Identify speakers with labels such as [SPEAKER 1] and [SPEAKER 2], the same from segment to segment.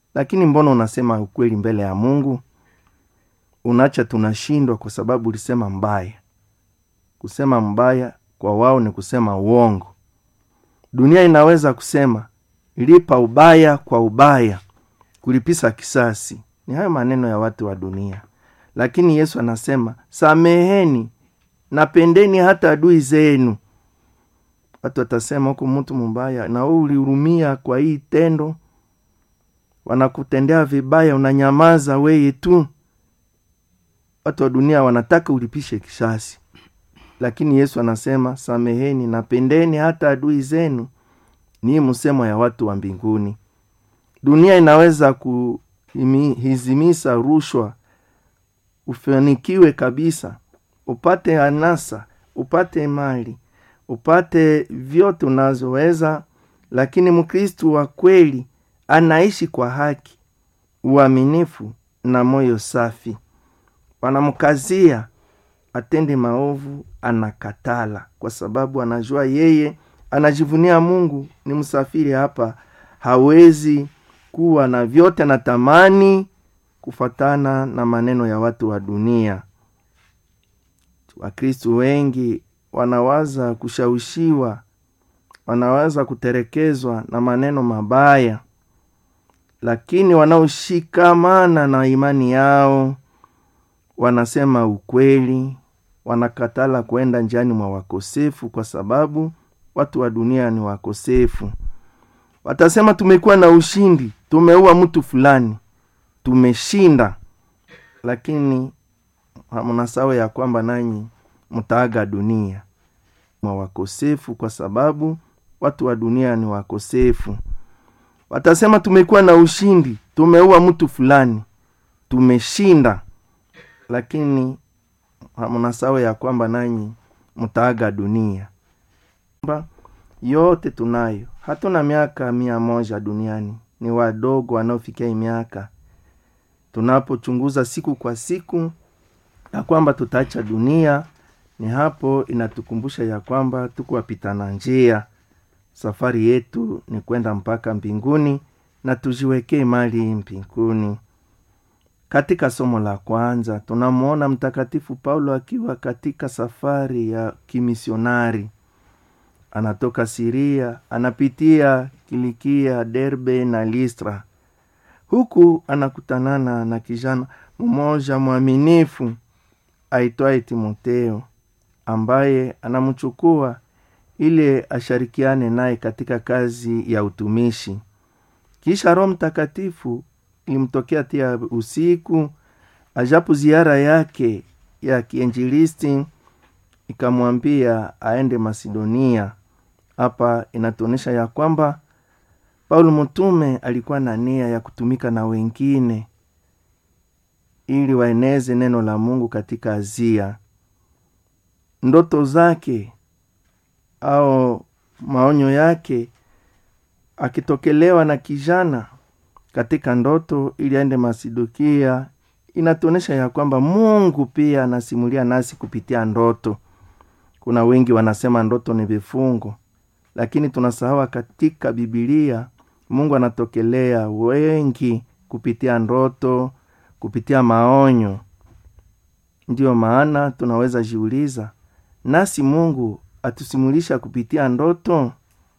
[SPEAKER 1] lakini mbona unasema ukweli mbele ya mungu unacha tunashindwa kwa sababu ulisema mbaya kusema mbaya kwa wao ni kusema uongo dunia inaweza kusema lipa ubaya kwa ubaya kulipisa kisasi ni hayo maneno ya watu wa dunia lakini yesu anasema sameheni napendeni hata adui zenu watu watasema huku mtu mbaya na wewe ulihurumia kwa hii tendo wanakutendea vibaya unanyamaza weye tu watu wa dunia wanataka ulipishe kisasi lakini yesu anasema sameheni napendeni hata adui zenu ni msemo ya watu wa mbinguni dunia inaweza kuhizimisa rushwa ufanikiwe kabisa upate anasa upate mali upate vyote unazoweza lakini mkristu wa kweli anaishi kwa haki uaminifu na moyo safi wanamkazia atende maovu anakatala kwa sababu anajua yeye anajivunia mungu ni msafiri hapa hawezi kuwa na vyote anatamani kufatana na maneno ya watu wa dunia wakristu wengi wanawaza kushawishiwa wanawaza kuterekezwa na maneno mabaya lakini wanaoshikamana na imani yao wanasema ukweli wanakatala kwenda njiani mwa wakosefu kwa sababu watu wa dunia ni wakosefu watasema tumekuwa na ushindi tumeua mtu fulani tumeshinda lakini mnasawa ya kwamba nanyi mtaaga dunia mwa wakosefu kwa sababu watu wa dunia ni wakosefu watasema tumekuwa na ushindi tumeua mtu fulani tumeshinda lakini mnasawa ya kwamba nanyi mtaaga dunia yote tunayo hatuna miaka mia moja duniani ni wadogo wanaofikia miaka tunapochunguza siku kwa siku na kwamba tutaacha dunia ni hapo inatukumbusha ya kwamba tuko wapitana njia safari yetu ni kwenda mpaka mbinguni na tujiwekee mali mbinguni katika somo la kwanza tunamwona mtakatifu paulo akiwa katika safari ya kimisionari anatoka siria anapitia kilikia derbe na listra huku anakutanana na kijana mmoja mwaminifu aitwaye timoteo ambaye anamchukua ili ashirikiane naye katika kazi ya utumishi kisha roho mtakatifu ilimtokea tia usiku ajapo ziara yake ya kiinjilisti ikamwambia aende macedonia hapa inatuonyesha ya kwamba paulo mtume alikuwa na nia ya kutumika na wengine ili waeneze neno la mungu katika azia ndoto zake au maonyo yake akitokelewa na kijana katika ndoto ili aende masidokia inatuonyesha ya kwamba mungu pia anasimulia nasi kupitia ndoto kuna wengi wanasema ndoto ni vifungo lakini tunasahawa katika bibilia mungu anatokelea wengi kupitia ndoto kupitia maonyo ndiyo maana tunaweza jiuliza nasi mungu atusimulisha kupitia ndoto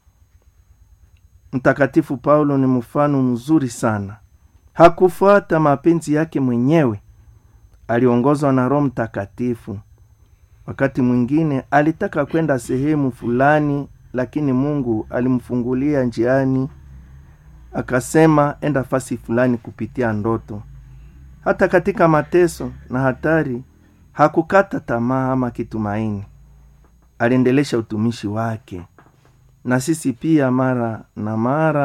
[SPEAKER 1] mtakatifu paulo ni mfano mzuri sana hakufuata mapenzi yake mwenyewe aliongozwa na roho mtakatifu wakati mwingine alitaka kwenda sehemu fulani lakini mungu alimfungulia njiani akasema enda fasi fulani kupitia ndoto hata katika mateso na hatari hakukata tamaa ama kitumaini aliendelesha utumishi wake na sisi pia mara na mara